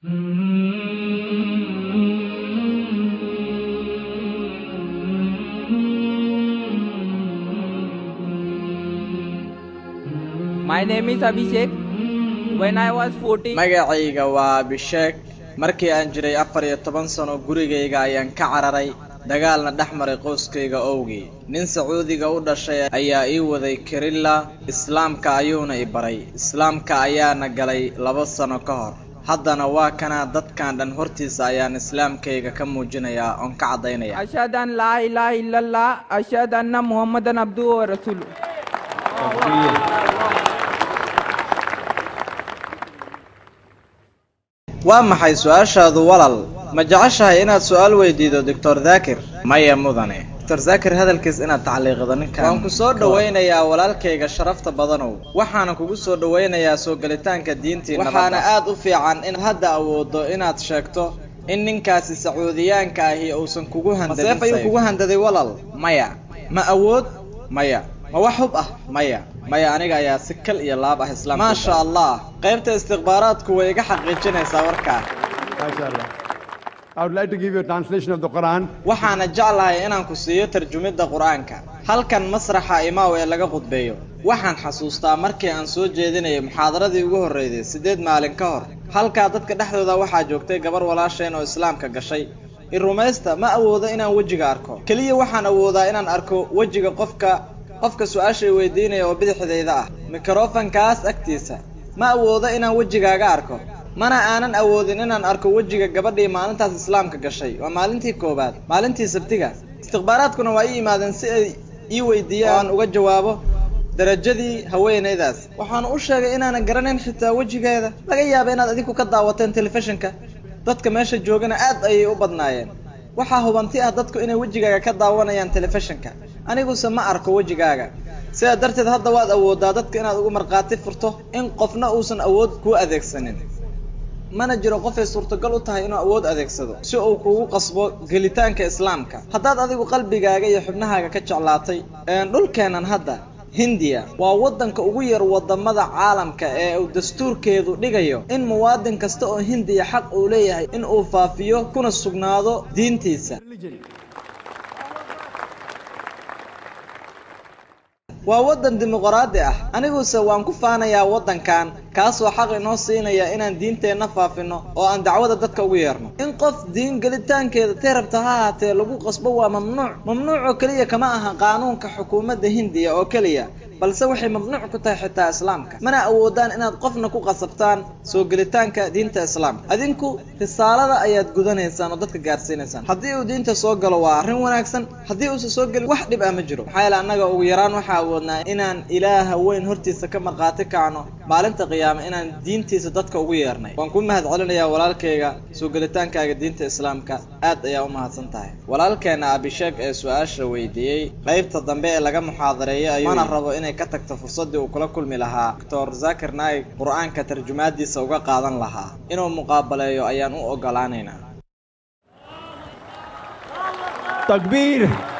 My name is Abhishek. When I was 14, magacayga waa abisheeg markii aan jiray afar iyo toban sano gurigayga ayaan ka cararay dagaalna dhex maray qoyskayga owgii nin sacuudiga u dhashay ayaa ii waday kirilla islaamka ayuuna i baray islaamka ayaana galay laba sano ka hor haddana waa kanaa dadkan dhan hortiisa ayaan islaamkayga ka muujinayaa oon ka caddaynaya Ashhadu an la ilaha illallah, Ashhadu anna Muhammadan abduhu wa rasuluh. waa maxay su-aashaadu walal ma jeceshahay inaad su-aal weydiido doctor daakir maya mudane doctor daakir hadalkiis inaad tacliiqdo ninkan waan ku soo dhowaynayaa walaalkayga sharafta badanow waxaana kugu soo dhowaynayaa soo gelitaanka diintii waxaana aad u fiican in hadda awoodo inaad sheegto in ninkaasi sacuudiyaanka ahi uusan kugu handadin maseef ayuu kugu handaday walal maya ma awood maya ma wax hub ah maya maya aniga ayaa si kal iyo laab ah islaam maasha allah qaybta istikhbaaraadku way iga xaqiijinaysaa warkaa MashaAllah. I would like to give you a translation of the Quran. waxaana jeclahay inaan ku siiyo tarjumidda qur-aanka halkan masraxa imaaw ee laga qudbeeyo waxaan xasuustaa markii aan soo jeedinayay muxaadaradii ugu horreysay siddeed maalin ka hor halkaa dadka dhexdooda waxaa joogtay gabar walaasheen oo islaamka gashay i rumaysta ma awoodo inaan wejiga arko keliya waxaan awoodaa inaan arko wejiga qofka qofka su-aashay weydiinaya oo bidixdayda ah mikrofankaas agtiisa ma awoodo inaan wejigaaga arko mana aanan awoodin inaan arko wejiga gabadhii maalintaas islaamka gashay waa maalintii koowaad maalintii sabtiga istikhbaaraadkuna waa ii yimaadeen si ay ii weydiiyaan oo aan uga jawaabo darajadii haweenaydaas waxaanu u sheegay inaanan garanayn xitaa wejigeeda laga yaaba inaad adinku ka daawateen telefishinka dadka meesha joogana aad ayay u badnaayeen waxaa hubanti ah dadku inay wejigaaga ka daawanayaan telefishinka aniguse ma arko wejigaaga sidaa darteed hadda waad awoodaa dadka inaad ugu markhaati furto in qofna uusan awood kuu adeegsanin mana jiro qofay suurtagal u tahay inuu awood adeegsado si uu kugu qasbo gelitaanka islaamka haddaad adigu qalbigaaga iyo xubnahaaga ka jeclaatay een dhulkeennan hadda hindiya waa waddanka ugu yar wadamada caalamka ee uu dastuurkeedu dhigayo in muwaadin kasta oo hindiya xaq uu leeyahay in uu faafiyo kuna sugnaado diintiisa Religion. waa waddan dimuqraadi ah aniguse waan ku faanayaa waddankan kaasoo xaq inoo siinaya inaan diinteenna faafino oo aan dacwada dadka ugu yeerno in qof diin gelitaankeeda tee rabta ha ahaatee lagu qasbo waa mamnuuc mamnuuc oo keliya kama aha qaanuunka xukuumadda hindiya oo keliya balse waxay mamnuuc ku tahay xitaa islaamka mana awoodaan inaad qofna ku qasabtaan soo gelitaanka diinta islaamka adinku risaalada ayaad gudanaysaan oo dadka gaarsiinaysaan haddii uu diinta soo galo waa arrin wanaagsan haddii uusan soo gelin wax dhib ah ma jiro maxaa yeele annaga ugu yaraan waxaa awoodnaa inaan ilaaha weyn hortiisa ka markhaati kacno maalinta qiyaame inaan diintiisa dadka ugu yeernay waan ku mahad celinayaa walaalkayga soo gelitaankaaga diinta islaamka aad ayaa u mahadsan tahay walaalkeena abisheeg ee su-aasha weydiiyey qaybta dambe ee laga muxaadareeyay ayuu mana rabo inay ka tagto fursaddii uu kula kulmi lahaa doctor zakir naig qur-aanka tarjumaadiisa uga qaadan lahaa inuu muqaabaleeyo ayaan u ogolaanaynaa Takbir.